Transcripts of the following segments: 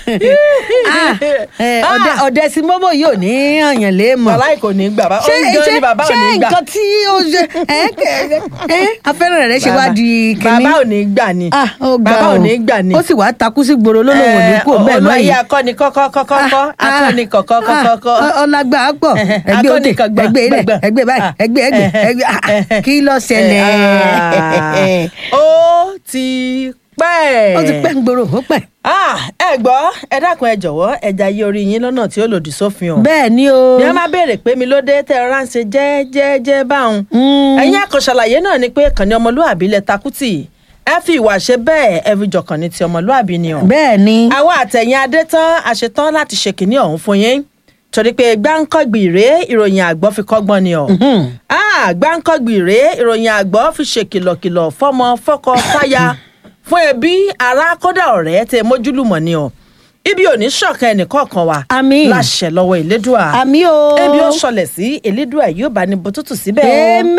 Ah, eh, ọdẹ- ọdẹ sí mọ́bọ̀ yìí ò ní àyàn lé mọ̀ wàláì kò ní gbà bá ṣé òun gan ni bàbá ò ṣé ní gbà nǹkan tí ó ṣe ẹ ẹ afẹ́rẹ́ rẹ̀ ṣe wá di kínní bàbá ò ní gbà ni Ah, ó ga bàbá ò o. ní gbà ni ó sì wá takú sí gbòòrò lólòwò ní kú bẹ́ẹ̀ olú ayé lọ́yìn akọni kọ́kọ́ kọ́kọ́ kọ́ akọni kọ̀kọ́ kọ́kọ́ kọ́ ọlágbà á pọ̀ Ẹhẹ, ẹgbẹ́ òde akọni kan gbà, ẹgbẹ́ ilẹ̀ gbà, gbà. ẹgbẹ́ báyìí Ah, ẹgbẹ́ ẹgbẹ́ ẹhẹ, ẹgbẹ́ ah, ẹhẹ. kí ló ṣẹlẹ̀ Ah, ó ti pẹ́ ó ti pẹ́ ń gbòòrò ó pẹ́. Ah, ẹ gbọ́ ẹ dákun ẹ jọ̀wọ́ ẹ jayé orí yín lọ́nà tí ó lòdì sófin o bẹ́ẹ̀ ni o bí wọ́n máa béèrè pé mi ló dé tẹ́ ẹ ránṣẹ́ jẹ́ẹ́jẹ́ẹ́jẹ́ báwọn Mm. ẹ̀yin àkànṣàlàyé náà ni pé kànní ọmọlúàbí lẹ takùtì ẹ fi ìwà ṣe bẹ́ẹ̀ ẹ fi jọkàn ní ti ọmọlúàbí ni o bẹ́ẹ̀ ni àwa àtẹ̀yìn adé tán a ṣe tán láti ṣe kìíní ọ̀hún fún yín torí pé gbáǹkọ́gbì rèé ìròyìn àgbọ̀ fi kọ́gbọ́n ni o Ah, gbáǹkọ́gbì rèé ìròyìn àgbọ̀ fi ṣe kìlọ̀kìlọ̀ fọ́mọ fọ́kọ fáya fún ẹbí ará kódà ọ̀rẹ́ tẹ mójúlùmọ̀ ni o ibi ò ní ṣọ̀kan ẹnìkọ̀ọ̀kan wa Àmín. láṣẹ lọ́wọ́ ìlédùà àmì o ebi ó ṣọlẹ̀ sí elédùà yóò bá ní bótótó síbẹ̀ o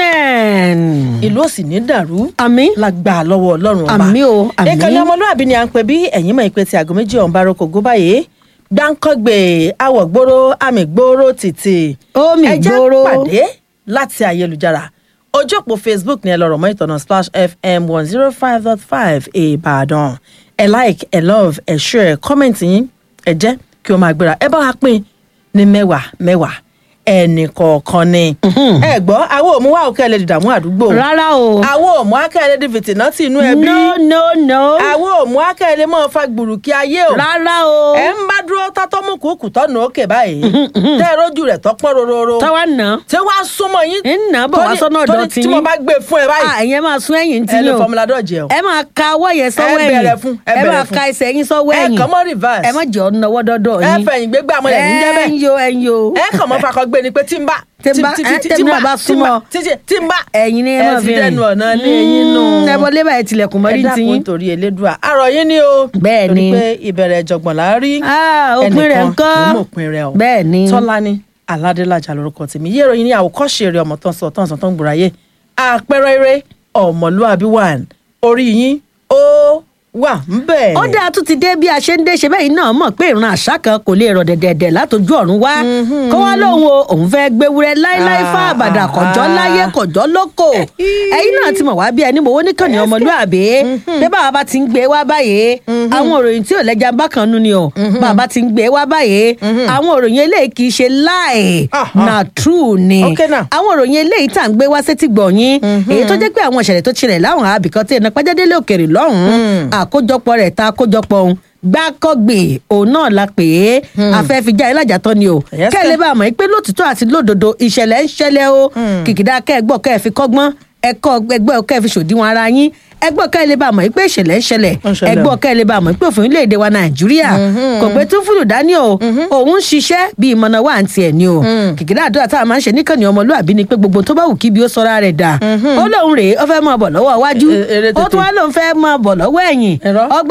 amen ìlú ò sì ní dàrú àmì lágbà lọ́wọ́ ọlọ́run ọba Àmín o, àmín. ìkànnì ọmọlúàbí ni à ń pè bí ẹ̀yìn mọ̀ ìpè tí aago méjì ọ̀hún bá roko gó báyìí gbáǹkọ́gbè awọ̀ gbòòrò àmì gbòòrò títì Omi ẹ jẹ́ gbòòrò. pàdé láti ayélujára ojú òpó facebook ni ẹ lọ rọ̀ mọ́ ìtọ́nà splash fm one zero five dot five ìbàdàn ẹ like ẹ love ẹ share ẹ comment yín ẹ jẹ́ kí o máa gbéra ẹ bá wa pín ní mẹ́wàá mẹ́wàá ẹnì kọ̀ọ̀kan ni ẹ gbọ́ àwọn òmùwà òkè ẹ lè dìdàmú àdúgbò rárá o àwọn òmù akẹ́lẹ́ di fìtìnà tí inú ẹbí no no no àwọn òmù akẹ́lẹ́ mọ́ fa gbùrùkì ayé o rárá o ẹ̀ ń bá dúró tátọ́ mú kúkú tọ́nu òkè báyìí tẹ́ ẹ rójú rẹ̀ tọ́pọ́ rororo tọ́wọ́ nà tí wàá súnmọ́ yín ń nà bọ̀ wá tó ní- sọ́nà tó ọ̀dọ̀ ní tí tí mo bá gbé fún ẹ báyìí ẹ̀yẹn máa sún ẹ̀yìn tí ẹ lo yín o fọmùlà dọ̀jẹ̀ o ẹ máa ka ọwọ́ yẹn sọ́wọ́ Ẹ ẹ̀yìn bẹ̀rẹ̀ fún, ẹ ẹ bẹ̀rẹ̀ máa fún. ka ẹsẹ̀ yín sọ́wọ́ ẹ ẹ̀yìn kàn mọ́ reverse ẹ má jẹ́ ọ náwó dọ́dọ̀ ẹ yín fẹ̀yìn gbégbá àmọ́ ẹ̀ níjẹ́ ẹ ń bẹ́ẹ̀ yo ẹ ń yo ẹ kàn mọ́ fakọ gbé ni pé tí ń bá Tí ń bá, ẹ, tẹ́mi náà bá súnmọ́. tí ń bá ẹ̀yin ni ẹ máa fi fi rìn dẹnu ọ̀nà ní eyín nù ẹ wọlé báyìí tilẹ̀kùn ẹ mọ́rí ti dákun yín torí elédùà àrọ̀ yín ni o Bẹ́ẹ̀ torí ni. pé ìbẹ̀rẹ̀ ìjọ̀gbọ̀n là á rí Ah, òpin rẹ̀ ẹnìkan ńkọ́? kì í mọ̀ òpin rẹ̀ o bẹ́ẹ̀ ni tọ́lání aládélájà lórúkọ tèmi yé ìròyìn ní àwòkọ́ṣe eré ọmọ tán sọ tán sọ tán gbòòráyé àpẹẹrẹ eré ọmọlúàbí wà orí yín ó wà ń bẹ̀. ó dáa tún ti dé bí a ṣe ń dé ṣe bẹ́ẹ̀ náà mọ̀ pé ìran àṣà kan kò lè rọ̀ dẹ̀dẹ̀dẹ̀ látọjú ọ̀run wá kó wá lóhun o òun fẹ́ gbéwúrẹ́ láíláí fún àbàdà kọjọ́ láyé kọjọ́ lóko ẹ̀yin náà ti mọ̀ wá bí ẹni mọ̀wó níkànnì ọmọlúàbí pé bàbá bá ti ń gbé wá báyìí àwọn òròyìn tí ò lẹ́jà bákan nú ni o bàbá ti ń gbé wá báyìí àwọn òròyìn eléyìí kì í ṣe láì Ah, na true ni Okay now. àwọn òròyìn eléyìí tá à ń gbé wá sétí gbọ̀nyìn èyí tó jẹ́ pé àwọn ìṣẹ̀lẹ̀ tó ṣẹlẹ̀ láwọn àbìkan tí ẹnà pẹ́jẹ́délé òkèrè lọ́hùn-ún àkójọpọ̀ rẹ̀ ta àkójọpọ̀ òun gbákọ́gbè òun náà la pè é afẹ́fíjà ìlàjà tán ni o Yes, kẹ́ ẹ lè bá a mọ̀ pé lótìtọ́ àti lódodo ìṣẹ̀lẹ̀ ń ṣẹlẹ̀ o kìkìdá kẹ́ẹ̀gbọ́ kẹ́ẹ̀ fi kọ́gbọ́n ẹ̀kọ́ ẹgbẹ́ kẹ́ẹ̀ fi ṣòdiwọ̀n ara yín ẹgbọ́ kẹ́ ẹ lè bá a mọ̀ pé ìṣẹ̀lẹ̀ ń ṣẹlẹ̀ Ó ń ṣẹlẹ̀. ẹgbọ́ kẹ́ ẹ lè bá a mọ̀ pé òfin orílẹ̀-èdè wa nàìjíríà kò pé tún fúlù dání o òun ń ṣiṣẹ́ bí ìmọ̀nà wà ń tiẹ̀ ni o kìkìdá àdúrà tá a máa ń ṣe níkànnì ọmọlúàbí ni pé gbogbo tó bá wù kí bí ó sọra rẹ̀ dà ó lóun rèé ó fẹ́ máa bọ̀ lọ́wọ́ iwájú E- eré ó tún tètè. wá lóun fẹ́ máa bọ̀ lọ́wọ́ ẹ̀yìn Irọ́. ọgbà